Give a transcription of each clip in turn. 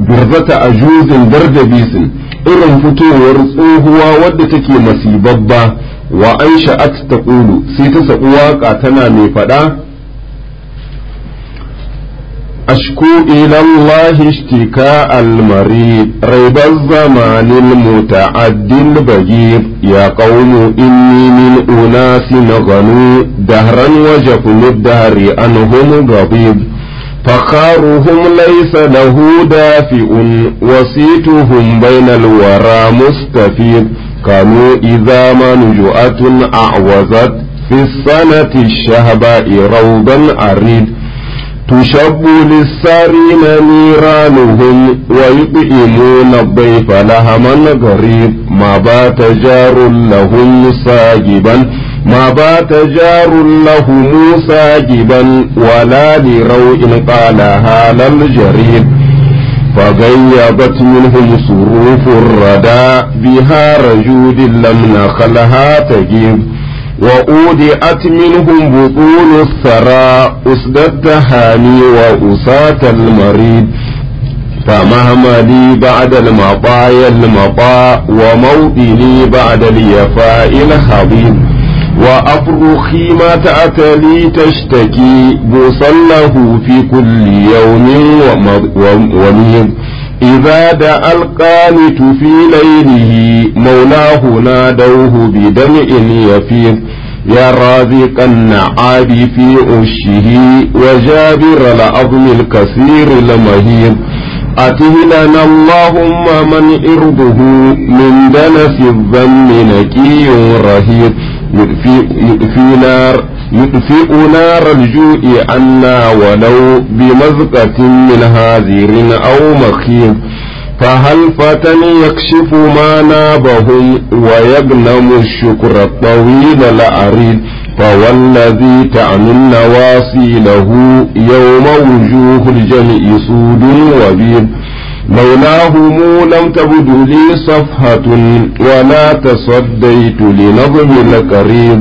birzata a juzin dardabisin irin fitowar tsohuwa wadda take masibabba wa an sha'at ta ƙulu sai ta saɓi waƙa tana mai faɗa أشكو إلى الله اشتكاء المريض ريب الزمان المتعد البجير يا قوم إني من أناس غنوا دهرا وجفن الدهر أنهم غضيب فخارهم ليس له دافئ وسيتهم بين الورى مستفيد كانوا إذا ما نجؤة أعوزت في السنة الشهباء روضا أريد تشب للسارين نيرانهم ويطعمون الضيف لهما غريب ما بات جار لهم ساجبا ما بات جار لهم ساجبا ولا لروء قالها للجريد فغيبت منهم صروف الردى بها رجود لم نخلها تجيب وأودئت منهم بطون الثرى أسد التهاني وأساة المريد فمهما لي بعد المطايا المطاء وموطني بعد اليفاء الخبيب وأفرخي ما تأتلي تشتكي بوصا له في كل يوم وميض إذا دعا القانت في ليله مولاه نادوه بدمع يفيض يا رازق النعاب في عشه وجابر العظم الكثير المهيب أته لنا اللهم من إرضه من دنس الذم نكي رهيب يطفي نار يطفئ نار الجوع عنا ولو بمزقة من هازر أو مخيب فهل فتى يكشف ما نابهم ويغنم الشكر الطويل العريض فوالذي تعني النواصي له يوم وجوه الجمع سود وبيض لولاهم لم تبد لي صفحة ولا تصديت لنظم القريب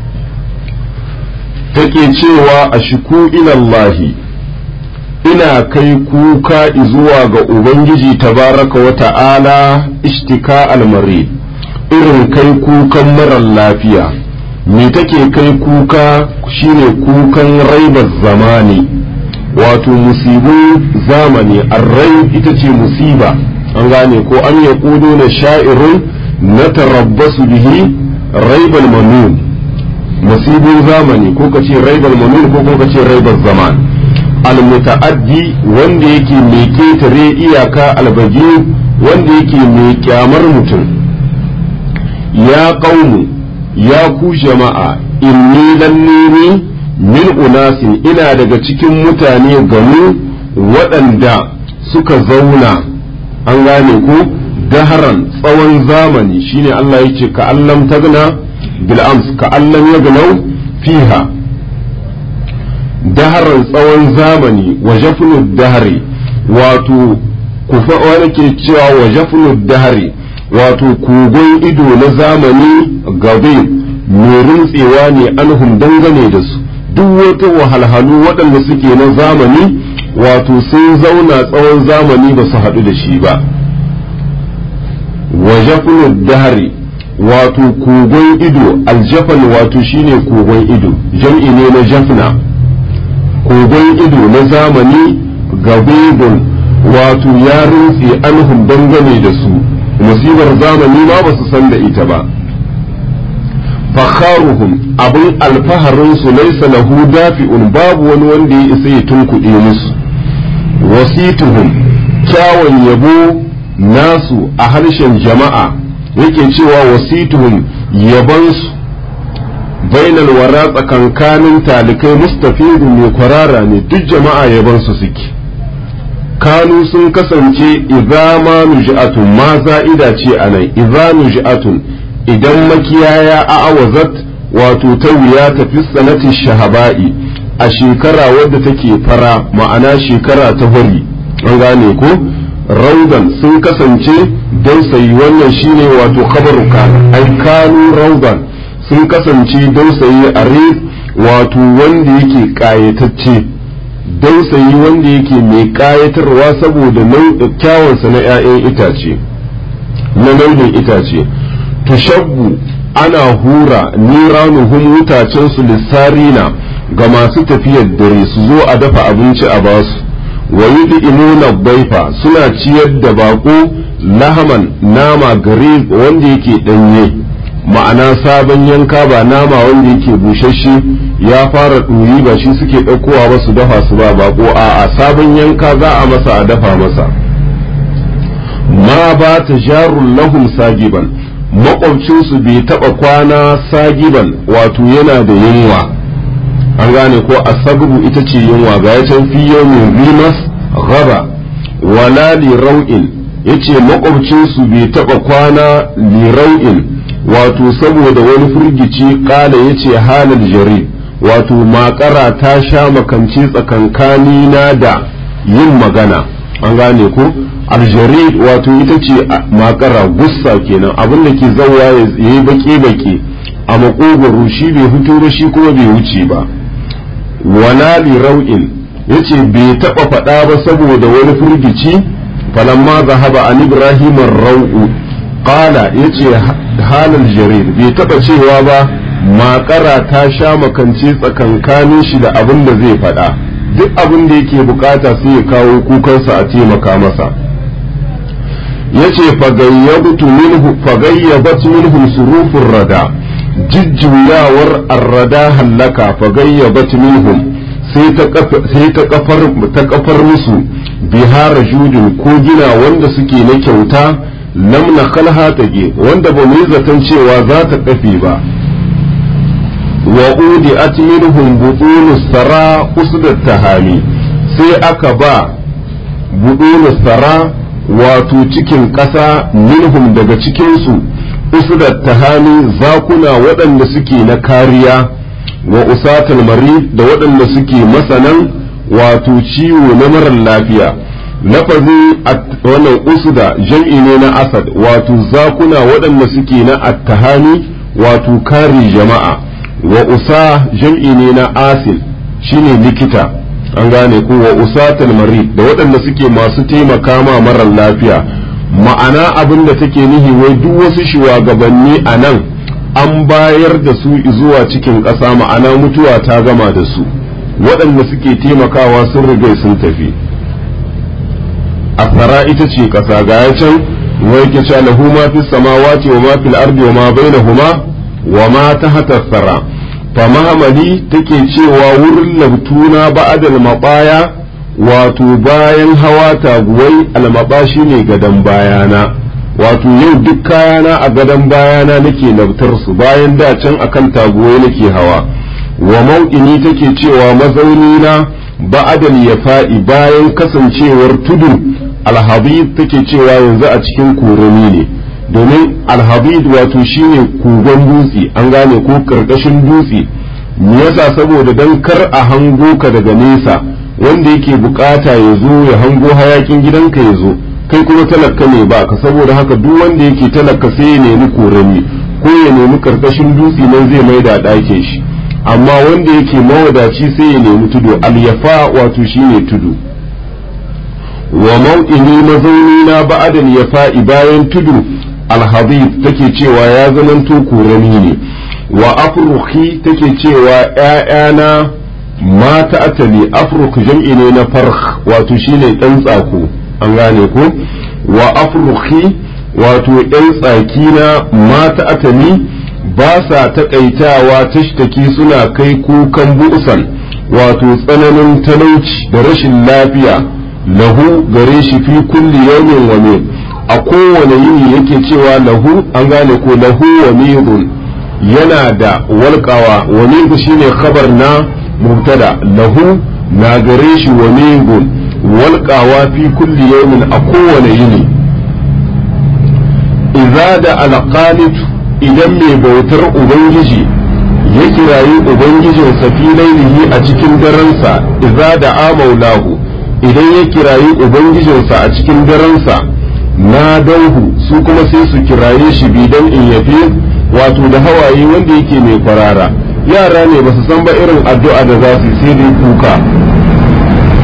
take cewa a shiku ilallahi ina kai kuka zuwa ga Ubangiji tabaraka wa ta'ala ishtika almari irin kai kukan marar lafiya me take kai kuka shine kukan raibar zamani wato musibin zamani arrai ita ce musiba an gane ko an ya kudo na sha'irun na tarabbasu bihi raibal manun musibin zamani ko ka ce raibal manun ko ko ka ce raibar zaman almuta'addi wanda yake mai ketare iyaka albaji wanda yake mai kyamar mutum ya qaumu ya ku jama'a inni lannini min unasin ina daga cikin mutane ganu waɗanda suka zauna an gane ko daharan tsawon zamani shine Allah yake ka allam tagna bil ams ka allam yagnau fiha daharan tsawon zamani wa jafnud dahari wato kufa wani ke cewa wa jafnud dahari wato kogon ido na zamani gabe mai rintsewa ne anhum dangane da su duk wata wahalhalu waɗanda suke na zamani wato sun zauna tsawon zamani ba su haɗu da shi ba wa jafnud dahari wato kogon ido aljafan wato shine kogon ido jam'i ne na jafna kogon ido na zamani gabebun wato ya rintse anhum dangane da su musibar zamani ma ba su san da ita ba fakharuhum abin alfaharin su laisa lahu dafi'un babu wani wanda ya isa ya tunkuɗe musu wasituhum kyawun yabo nasu a harshen jama'a yake cewa wasituhum yabansu bainal wara tsakankanin talikai mustafidu mai kwarara ne duk jama'a yabansu suke kanu sun kasance idza ma nuj'atun ma za'ida ce anan idza nuj'atun idan makiyaya a awazat wato ta wuya tafi sanati shahaba'i a shekara wadda take fara ma'ana shekara ta hori an gane ko raudan sun kasance don sayi wannan shine wato khabaru kana ai kanu raudan sun kasance don sayi a wato wanda yake kayatacce dausayi wanda yake mai ƙayatarwa saboda kyawunsa na 'ya'yan itace na launin itace tushabbu ana hura niranuhum wutacensu lissarina ga masu tafiyar dare su zo a dafa abinci a basu wa yud'imuna baifa suna ciyar da bako lahaman nama gare wanda yake danye ma'ana sabon yanka ba nama wanda yake bushashe ya fara ɗuri ba shi suke ɗaukowa ba su dafa su ba bako a a sabon yanka za a masa a dafa masa ma ba ta jarun lahum sagiban makwabcinsu bai taɓa kwana sagiban wato yana da yunwa an gane ko asabu ita ce yunwa ga ya can fi yawmin rimas gaba wala li rau'in yace makwabcinsu bai taɓa kwana li rau'in wato saboda wani firgici kala yace halal jari wato makara ta sha makance tsakankani na da yin magana an gane ko aljarid wato ita ce makara gussa kenan abin da ke zauwa ya yi baki-baki a makogoro shi bai fito ba shi kuma bai wuce ba wala li rau'in yace bai taba faɗa ba saboda wani firgici falamma zahaba an ibrahim rau'u qala yace halal jarir bai taba cewa ba makara ta sha makance tsakankanin shi da abin da zai faɗa duk abin da yake bukata sai ya kawo kukansa a taimaka masa yace fagayyabtu minhu fagayyabat minhum surufur rada jijjuyawar arrada hallaka fagayyabat minhum sai ta kafar musu bihara judin ko gina wanda suke na kyauta lam na kalha tage wanda ba mu yi zaton cewa za ta kafe ba wa udi at minhum butunu sara usdat tahami sai aka ba butunu sara wato cikin ƙasa minhum daga cikinsu usdat tahami zakuna waɗanda suke na kariya wa usatul mari da waɗanda suke masanan wato ciwo na marar lafiya lafazin wannan usda jam'i ne na asad wato zakuna waɗanda suke na attahani wato kare jama'a wa usa jam'i ne na asil shine likita an gane ko wa usatul mari da waɗanda suke masu taimaka ma marar lafiya ma'ana abin da take nihi wai duk wasu shugabanni a nan an bayar da su zuwa cikin ƙasa ma'ana mutuwa ta gama da su waɗanda suke taimakawa sun riga sun tafi asara ita ce ƙasa ga ya can wai ke cewa lahu ma fi samawati wa ma fil ardi wa ma bainahuma wa ma tahta sara fa mahamali take cewa wurin labtuna ba'dal mabaya wato bayan hawa taguwai almaba shine gadan bayana wato yau duk kayana a gadon bayana nake labtar su bayan da can akan taguwai nake hawa wa mau'ini take cewa mazauni na ba'adal ya fa'i bayan kasancewar tudu alhabib take cewa yanzu a cikin korami ne domin alhabib wato shine kogon dutse an gane ko karkashin dutse me yasa saboda dan kar a hango ka daga nesa wanda yake bukata ya zo ya hango hayakin gidanka ya zo kai kuma talaka ne ba ka saboda haka duk wanda yake talaka sai ya nemi korami ko ya nemi karkashin dutse nan zai mai da ɗakin shi amma wanda yake mawadaci sai ya nemi tudu alyafa wato shine tudu wa mau'ini mazauni na ba'adal yafa'i bayan tudu alhabib take cewa ya zamanto korami ne wa afruhi take cewa ‘ya'yana mata atali afruk jam'i ne na farh wato shine ɗan tsako an gane ko wa afruhi wato ‘yan tsaki na mata atali ba sa taƙaitawa tashtaki suna kai kukan bu'usan wato tsananin talauci da rashin lafiya lahu gare shi fi kulli yawmin wa min a kowane yini yake cewa lahu an gane ko lahu wa midun yana da walƙawa wa midu shine khabar na mubtada lahu na gare shi wa midun walƙawa fi kulli yawmin a kowane yini idza da alqanit idan mai bautar ubangiji ya kirayi ubangijinsa fi lailihi a cikin daransa idza da amaulahu idan ya kirayi ubangijinsa a cikin daransa na dauhu su kuma sai su kiraye shi bidan in yafi wato da hawaye wanda yake mai kwarara yara ne ba su san ba irin addu'a da za su sai dai kuka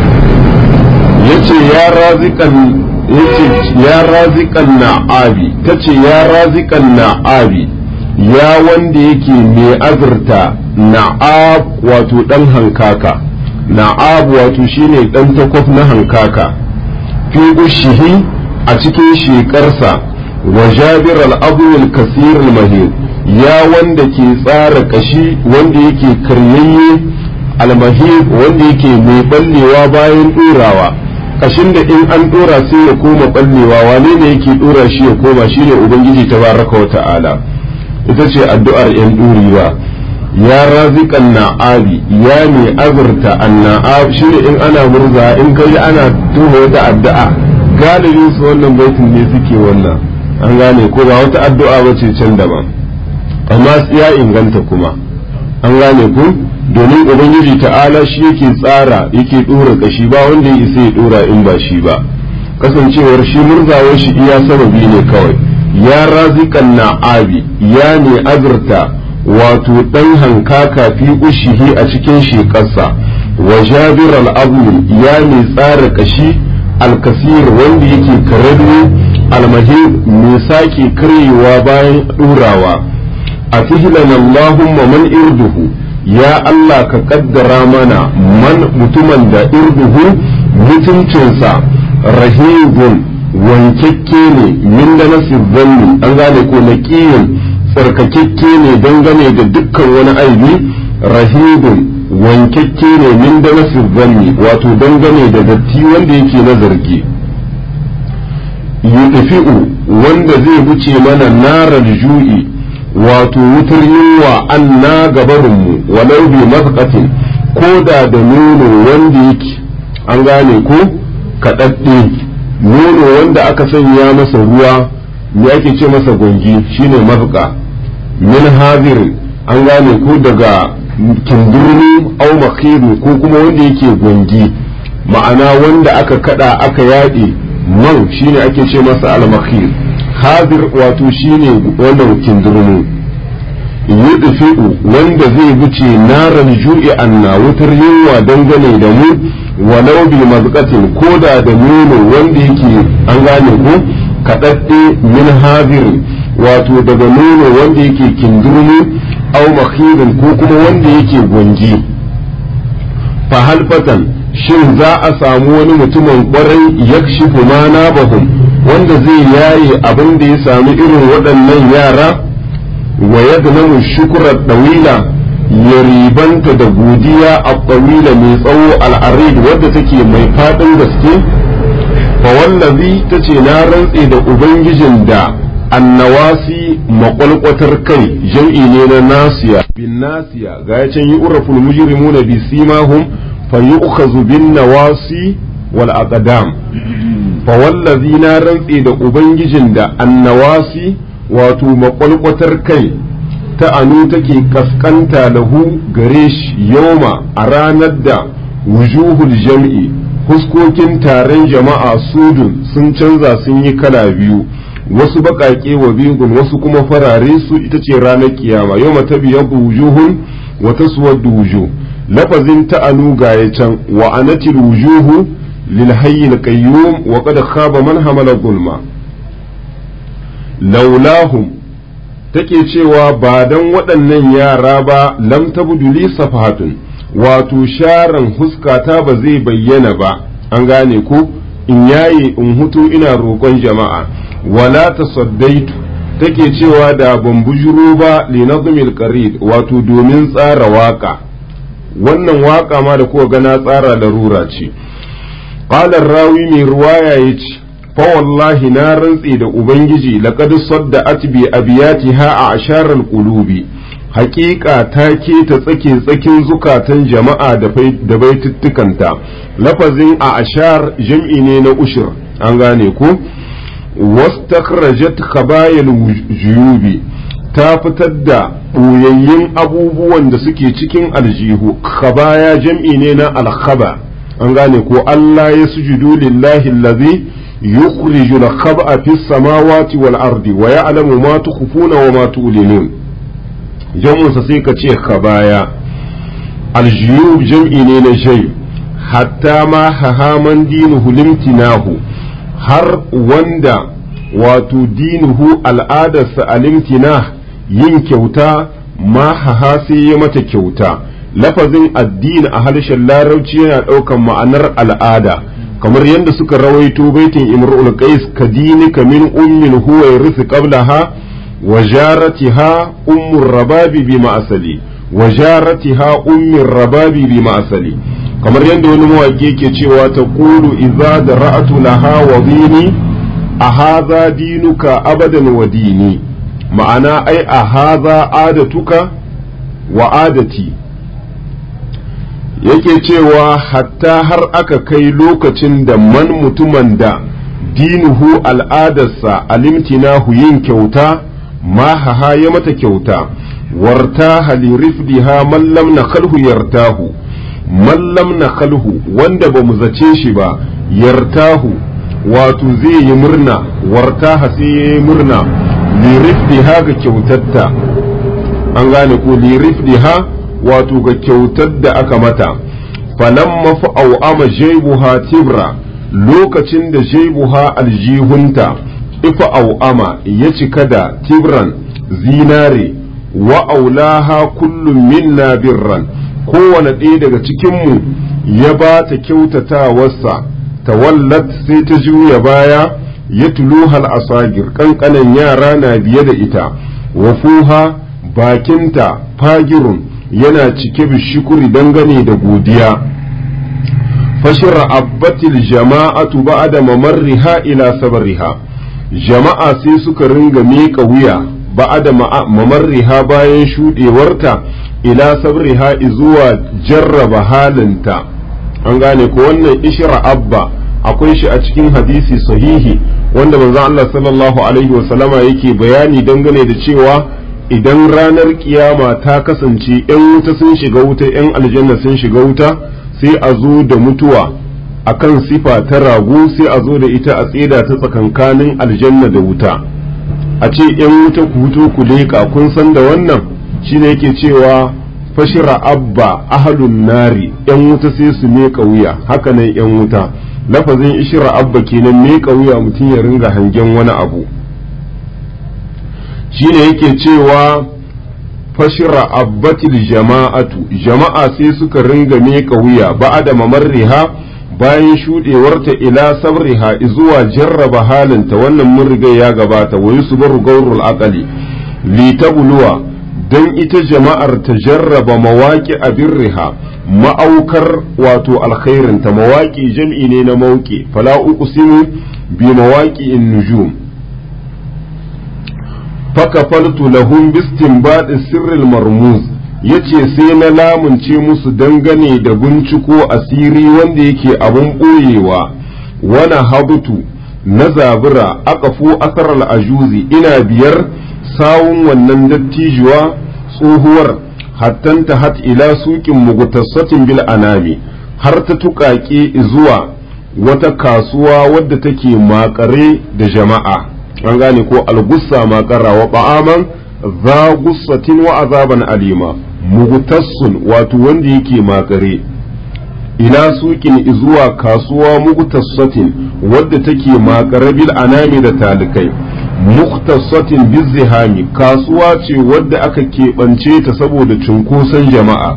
ce ya razikan yace ya razikan na'abi tace ya razikan na'abi ya wanda yake mai azurta na'ab wato dan hankaka na'ab wato shine dan takwaf na hankaka fi ushihi a cikin shekarsa wa jabir al-abul kasir al-mahir ya wanda ke tsara kashi wanda yake karyayye al-mahir wanda yake mai ballewa bayan ɗorawa kashin da in an ɗora sai ya koma ballewa wane ne yake ɗora shi ya koma shine ubangiji tabaraka wa ta'ala ita ce addu'ar yan ɗorewa ya razikan na'abi ya mai azurta anna'ab shi ne in ana murza in kai ana tuba wata addu'a galibin su wannan baitin ne suke wannan an gane ko ba wata addu'a ba ce can daban amma ya inganta kuma an gane ku domin ubangiji ta'ala shi yake tsara yake dora kashi ba wanda ya isa ya dora in ba shi ba kasancewar shi murzawar shi iya sababi ne kawai ya razikan na'abi ya ne azurta wato dan hankaka fi ushihi a cikin shekarsa wa jabir al ya ne tsara kashi alkasir wanda yake kararru almahir mai sake karyewa bayan ɗurawa a fihilan Allahumma man irduhu ya Allah ka kaddara mana man mutumin da irduhu mutuncinsa rahibun wankakke ne min da nasir zanni an gane ko naqiyin tsarkakekke ne dangane da dukkan wani aibi rahibun wankakke ne min da nasir zanni wato dangane da datti wanda yake na zargi yudfi'u wanda zai wuce mana narar ju'i wato wutar yunwa an na gabarinmu walau bi mafakatin ko da da nono wanda yake an gane ko kaɗaɗɗe nono wanda aka sanya masa ruwa me ake ce masa gwangi shine mafaka min hazir an gane ko daga kindurni au makhiru ko kuma wanda yake gwangi ma'ana wanda aka kada aka yaɗe man shine ake ce masa al-makhir hadir wato shine wannan kindurmu yudfi'u wanda zai wuce naran ju'i anna wutar yunwa dangane da mu walau bi mazqatin koda da nono wanda yake an gane ko kadadde min hadir wato daga nono wanda yake kindurmu au makhirin ko kuma wanda yake gwangi fa halfatan shin za a samu wani mutumin kwarai yakshifu ma nabahum wanda zai yaye abin da ya sami irin waɗannan yara wa yadnamu shukra dawila ya ribanta da godiya a dawila mai tsawo al'arid wadda take mai faɗin gaske fa wallazi tace na rantse da ubangijin da annawasi makwalkwatar kai jam'i ne na nasiya bin nasiya ga ya can yi uraful mujrimuna bi simahum fa yu'khazu bin nawasi wal aqdam fa wallazi na rantse da ubangijin da annawasi wato makwalkwatar kai ta anu take kaskanta lahu gare shi yoma a ranar da wujuhul jam'i huskokin taron jama'a sudun sun canza sun yi kala biyu wasu baƙaƙe wa bigun wasu kuma farare su ita ce ranar kiyama yau mata biyan wujuhun wata suwar wujuh lafazin ta'anu ga ya can wa anatil wujuhu lil hayyil qayyum wa qad khaba man hamala gulma laulahum take cewa ba dan waɗannan yara ba lam tabdu li safahatun wato sharan huskata ba zai bayyana ba an gane ko in yaye in hutu ina roƙon jama'a wala tasaddaitu take cewa da ban bujuro ba li nazmil qarid wato domin tsara waka wannan waka ma da kuka gana tsara larura ce qala rawi mai ruwaya yace fa wallahi na rantse da ubangiji laqad sadda'at bi abiyatiha a asharal qulubi haƙiƙa ta ke ta tsake tsakin zukatan jama'a da baituttukanta lafazin a ashar jam'i ne na ushir an gane ko wastakhrajat khabayal juyubi ta fitar da ɓoyayyun abubuwan da suke cikin aljihu khabaya jam'i ne na alkhaba an gane ko Allah ya sujudu lillahi allazi yukhriju al-khab'a fi samawati wal ardi wa ya'lamu ma tukhfuna wa ma tu'linun jam'un sa sai ka ce khabaya aljiyub jam'i ne na shay hatta ma hahaman dinuhu limtinahu har wanda wato dinuhu al'adarsa alimtina yin kyauta ma haha sai ya mata kyauta lafazin addini a harshen larabci yana ɗaukan ma'anar al'ada kamar yadda suka rawaito baitin imrul qais ka dinika min ummin huwa yarisu qablaha wa jaratiha ummur rababi bi ma'asali wa jaratiha ummir rababi bi ma'asali kamar yadda wani mawaƙi yake cewa ta qulu idza dara'atu laha wa dini a hadha dinuka abadan wa dini ma'ana ai a hadha adatuka wa adati yake cewa hatta har aka kai lokacin da man mutumin da dinuhu al'adarsa alimtinahu yin kyauta ma haha ya mata kyauta warta halirifdiha mallam na kalhu yartahu mallam na kalhu wanda ba mu zace shi ba yartahu wato zai yi murna wartaha sai ya yi murna lirifdiha ga kyautatta an gane ko lirifdiha wato ga kyautar da aka mata falamma fa'au'ama jaibuha tibra lokacin da jaibuha aljihunta ifa au'ama ya cika da tibran zinare wa aulaha kullum minna birran kowane ɗaya daga cikinmu ya ba ta kyautatawarsa tawallat sai ta juya baya ya tuluhal asagir ƙanƙanan yara na biye da ita wafuha bakinta fagirun yana cike bishikuri dangane da godiya fashira abbatil jama'atu ba'da mamarriha ila sabriha jama'a sai suka ringa miƙa wuya ba'da mamarriha bayan shuɗewarta ila sabriha zuwa jarraba halinta an gane ko wannan ishira abba akwai shi a cikin hadisi sahihi wanda manzon Allah sallallahu alaihi wasallama yake bayani dangane da cewa idan ranar kiyama ta kasance ‘yan wuta sun shiga wuta ‘yan aljanna sun shiga wuta sai a zo da mutuwa a kan sifa ta rago sai a zo da ita a tseda ta tsakankanin aljanna da wuta a ce ‘yan wuta ku huto ku leƙa kun san da wannan shine yake cewa fashira abba ahalun nari ‘yan wuta sai su meƙa wuya haka nan ‘yan wuta lafazin ishira abba kenan meƙa wuya mutum ya ringa hangen wani abu shine yake cewa fashira abbatil jama'atu jama'a sai suka ringa miƙa wuya ba'ada mamarriha bayan shuɗewarta ila sabriha zuwa jarraba halinta wannan mun riga ya gabata wa yusbaru gaurul aqali li tabluwa dan ita jama'ar ta jarraba mawaki abirriha ma'aukar wato alkhairinta mawaki jam'i ne na mauki fala uqsimu bi mawaki in nujum fakafaltu lahum bistinbadi sirril marmuz yace sai na lamunce musu dangane da binciko asiri wanda yake abun ɓoyewa wana habutu na zabura aqafu asaral ajuzi ina biyar sawun wannan dattijuwa tsohuwar hattanta hat ila suƙin mugutassatin bil anami har ta tuƙaƙe zuwa wata kasuwa wadda take makare da jama'a an gane ko algussa makara wa ba'aman za gussatin wa azaban alima mugutassun wato wanda yake makare ila suƙin zuwa kasuwa mugutassatin wadda take makare bil anami da talikai muktasatin bizihami kasuwa ce wadda aka keɓance ta saboda cunkoson jama'a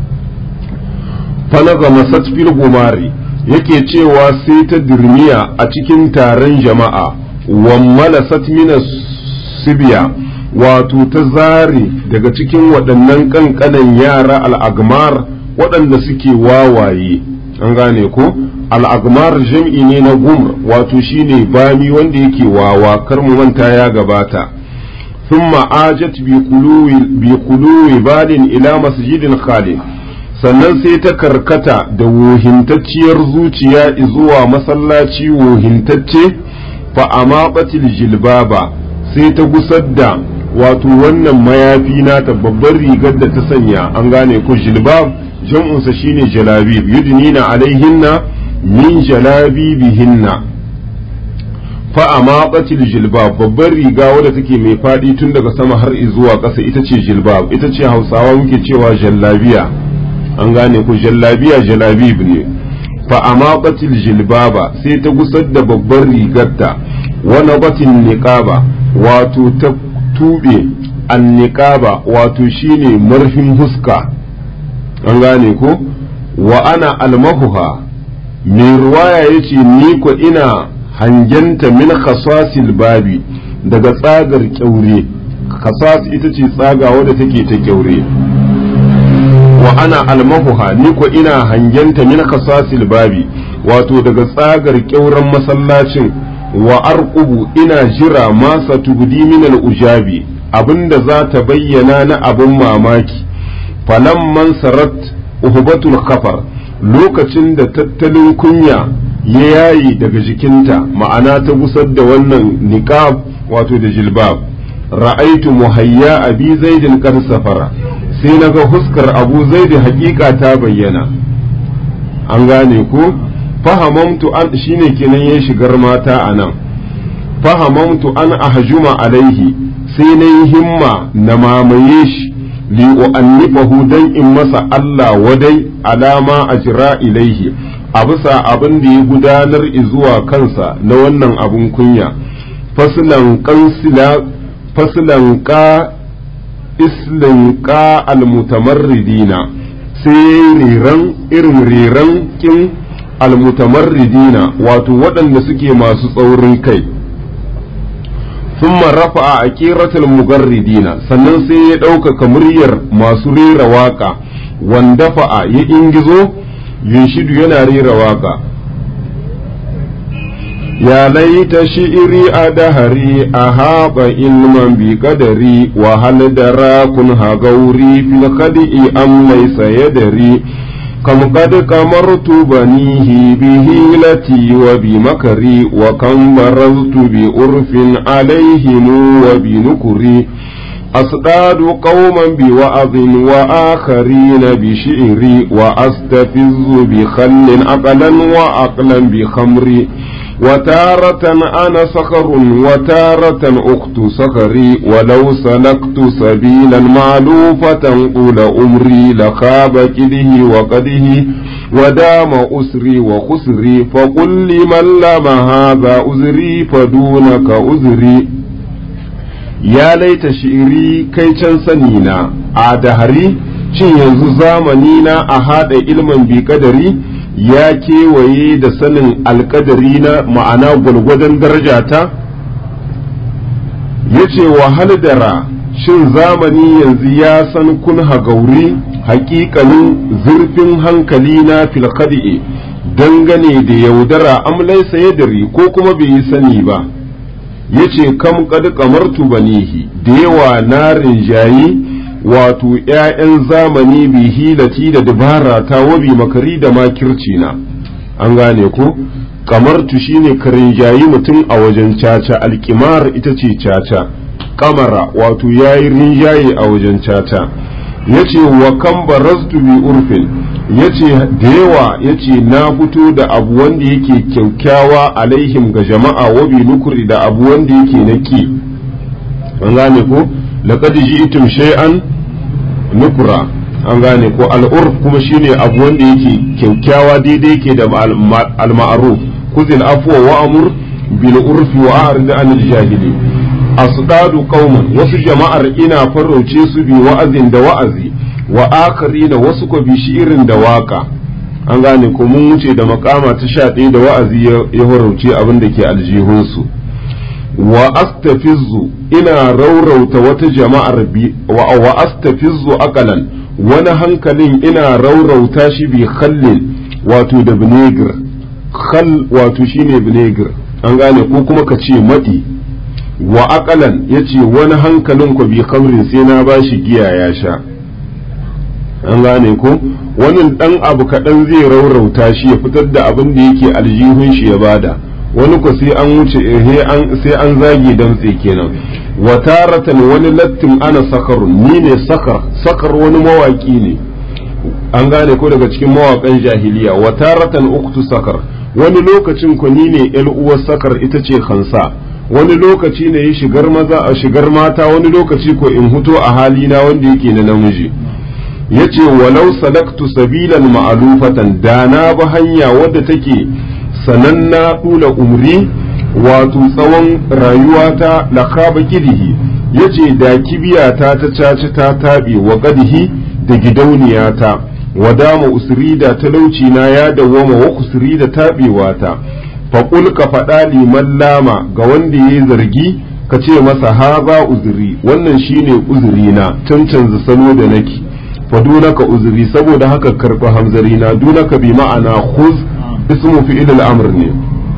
fanaga masat fil gumari yake cewa sai ta dirmiya a cikin taron jama'a wammala satmina sibiya wato ta zare daga cikin waɗannan ƙanƙanan yara al'agmar waɗanda suke wawaye an gane ko al'agmar jam'i ne na gumr wato shine bami wanda yake wawa kar mu manta ya gabata ثم آجت بقلوب بال إلى مسجد خالد sannan sai ta karkata da wohintacciyar zuciya zuwa masallaci wohintacce fa amabatil jilbaba sai ta gusar da wato wannan mayafi nata babbar rigar da ta sanya an gane ko jilbab jam'unsa shine jalabib yudnina alaihinna min jalabibihinna fa amabatil jilbab babbar riga wadda take mai fadi tun daga sama har zuwa ƙasa ita ce jilbab ita ce hausawa muke cewa jallabiya an gane ku jallabiya jalabib ne fa amaqatil jilbaba sai ta gusar da babbar rigarta wa nabatin niqaba wato ta tube anniqaba wato shine marfin huska an gane ko wa ana almahuha mai ruwaya yace ni ko ina hangenta min khasasil babi daga tsagar kyaure khasas ita ce tsaga wadda take ta kyaure wa ana almahuha ni ko ina hangenta min khasasil babi wato daga tsagar kyauren masallacin wa arqubu ina jira ma satubdi min al-ujabi abinda za ta bayyana na abin mamaki falamman sarat uhbatul khafar lokacin da tattalin kunya ya yayi daga jikinta ma'ana ta gusar da wannan niqab wato da jilbab ra'aitu muhayya abi zaidin qad safara sai naga huskar abu zaidi hakika ta bayyana an gane ko fahamamtu an shine kenan ya shigar mata anan fahamamtu an ahjuma alaihi sai na yi himma na mamaye shi li u'annifahu dan in masa Allah wadai alama ajra ilaihi a bisa abin da ya gudanar zuwa kansa na wannan abun kunya faslan qansila faslan ka islin ka almutamarridina sai riran irin riran kin almutamarridina wato waɗanda suke masu tsaurin kai ثم رفع أكيرة المغردين sannan sai ya ɗaukaka muryar masu rera waƙa wandafa'a ya ingizo yunshidu yana rera waƙa ya laita shi'iri a dahari a haɓa ilman bi kadari wa hal dara kun hagauri fil khadi'i am laysa yadari كم قد كمرت بنيه بهيلتي وبمكري وكم برزت بأرف عليهم وبنكري أصطاد قوما بوعظ وآخرين بشعري وأستفز بخل عقلا وعقلا بخمري وتارة أنا صخر وتارة أخت صخري ولو سلكت سبيلا معلوفة قول أمري لخاب كده وقده ودام أسري وخسري فقل لمن لم هذا أزري فدونك أزري ya laita shi'iri kai can sani na a dahari shin yanzu zamani na a haɗa ilmin bi kadari ya kewaye da sanin alkadari na ma'ana gwalgwadon darajata ya ce wahal dara shin zamani yanzu ya san kun hagauri hakikanin zurfin hankali na filkadi'e dangane da yaudara amlaisa yadari ko kuma bai yi sani ba ya ce kam kad kamartu banihi da yawa na rinjayi wato ‘ya'yan zamani bi hilati da dabara ta wabi makari da makirci na an gane ko kamartu shine ka rinjayi mutum a wajen caca alkimar ita ce caca kamara wato ya yi rinjaye a wajen caca ya ce wa kan barastu bi urfin ya ce da yawa ya ce na fito da abu wanda yake kyaukyawa alaihim ga jama'a wabi nukuri da abu wanda yake na ki an gane ko laqad ji'tum shay'an nukura an gane ko al'urf kuma shine abu wanda yake kyaukyawa daidai yake da al-ma'ruf kuzil afwa wa amur bil urfi wa a'rid anil jahili asdadu qauman wasu jama'ar ina farauce su bi wa'azin da wa'azi wa akarina wasu ko bi shi'irin da waka an gane ko mun wuce da makama ta sha ɗaya da wa'azi ya farauce abin da ke aljihunsu wa astafizzu ina raurauta wata jama'ar bi wa astafizzu akalan wani hankalin ina raurauta shi bi khallin wato da vinegar khal wato shine vinegar an gane ko kuma ka ce madi wa akalan yace wani hankalin ku bi khamrin sai na bashi giya ya sha an gane ko wani dan abu kaɗan zai raurauta shi ya fitar da abin da yake aljihun shi ya bada wani ko sai an wuce sai an zage damtse kenan wa taratan wani lattin ana sakarun ni ne sakar sakar wani mawaki ne an gane ko daga cikin mawakan jahiliya wa taratan uktu sakar wani lokacin ko ni ne yar uwar sakar ita ce khansa wani lokaci ne ya shigar maza a shigar mata wani lokaci ko in huto a halina wanda yake na namiji yace walau salaktu sabilan ma'alufatan da na bi hanya wadda take sananna dula umri wato tsawon rayuwata la khaba kidihi yace da kibiyata ta caci ta taɓe wa qadihi da gidauniyata wa dama usri da talauci na ya dawwama wa kusri da taɓewata faƙul ka faɗa liman lama ga wanda ya zargi ka ce masa haza uzuri wannan shine uzuri na cancanza salo da nake fa dunaka uzuri saboda haka karɓi hamzari na dunaka bi ma'ana khuz ismu fi'il al-amr ne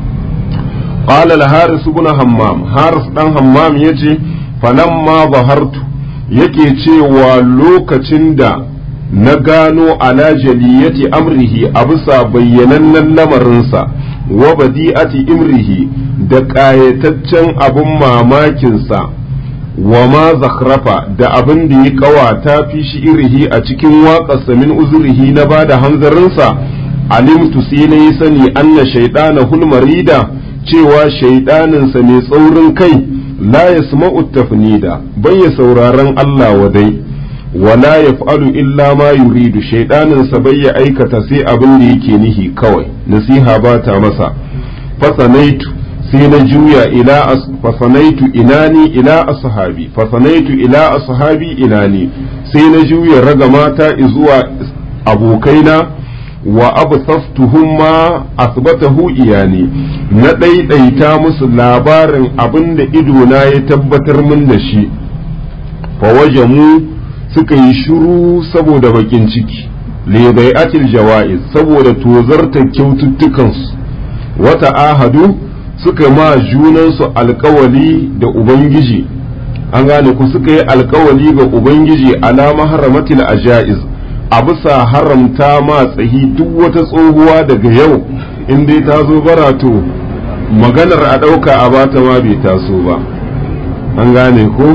qala al-haris ibn hammam haris dan hammam yace falamma zahartu yake cewa lokacin da na gano ala jaliyati amrihi a bisa bayyanannen lamarinsa wa badi'ati imrihi da ƙayataccen abin mamakinsa wa ma zakhrafa da abin da ya ƙawata fi shi irihi a cikin waƙarsa min uzurihi na ba da hanzarinsa alimtu sai na yi sani anna shaidana hulmarida cewa shaidaninsa mai tsaurin kai la yasma'u tafnida bai ya sauraron Allah wadai wala yaf'alu illa ma yuridu shaidanin sa bai ya aikata sai abin da yake nihi kawai nasiha ba ta masa fasanaitu sai na juya ila fasanaitu inani ila ashabi fasanaitu ila ashabi inani sai na juya raga mata zuwa abokaina wa absaftuhum ma asbatahu iyani na ɗaiɗaita musu labarin abin da idona ya tabbatar min da shi fa wajamu suka yi shiru saboda bakin ciki lidai'atil jawa'iz saboda tozarta kyaututtukansu wata ahadu suka ma junansu alkawali da ubangiji an gane ku suka yi alkawali ga ubangiji alama haramatil ajaiz a bisa haramta ma tsahi duk wata tsohuwa daga yau in dai ta zo barato maganar a ɗauka a bata ma bai taso ba an gane ko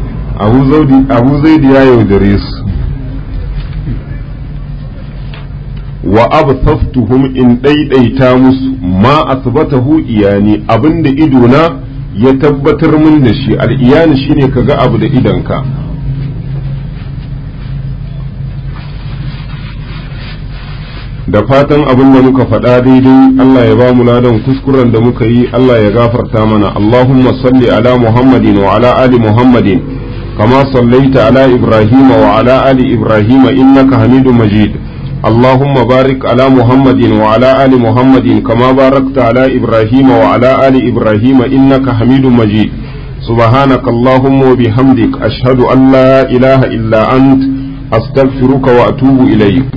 abu zaidi ya yaudare su wa absaftuhum in ɗaiɗaita musu ma asbatahu iyani abinda idona ya tabbatar min da shi al'iyani shine kaga abu da idanka da fatan abin da muka faɗa daidai Allah ya ba mu ladan kuskuren da muka yi Allah ya gafarta mana Allahumma salli ala Muhammadin wa ala ali Muhammadin kama sallaita ala Ibrahim wa ala ali Ibrahim innaka Hamidu Majid Allahumma barik ala Muhammadin wa ala ali Muhammadin kama barakta ala Ibrahim wa ala ali Ibrahim innaka Hamidu Majid سبحانك اللهم وبحمدك أشهد أن لا إله إلا أنت أستغفرك وأتوب إليك